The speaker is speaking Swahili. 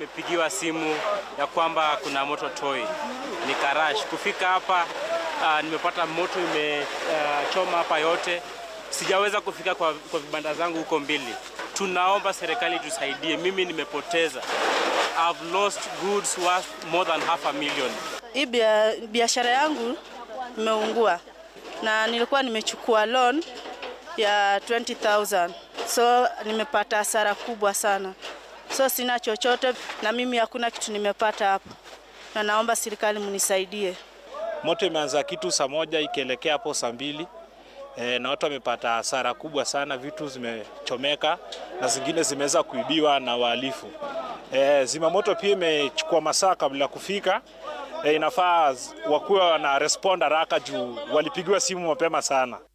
nimepigiwa simu ya kwamba kuna moto Toi, nikarash kufika hapa. Uh, nimepata moto imechoma uh, hapa yote, sijaweza kufika kwa, kwa vibanda zangu huko mbili. Tunaomba serikali tusaidie, mimi nimepoteza, I've lost goods worth more than half a million. Hii biashara yangu imeungua na nilikuwa nimechukua loan ya 20000 so nimepata hasara kubwa sana, so sina chochote na mimi hakuna kitu nimepata hapo, na naomba serikali mnisaidie. Moto imeanza kitu saa moja ikielekea hapo saa mbili e, na watu wamepata hasara kubwa sana, vitu zimechomeka na zingine zimeweza kuibiwa na wahalifu. E, zimamoto pia imechukua masaa kabla ya kufika. E, inafaa wakuwa wana respond haraka juu walipigiwa simu mapema sana.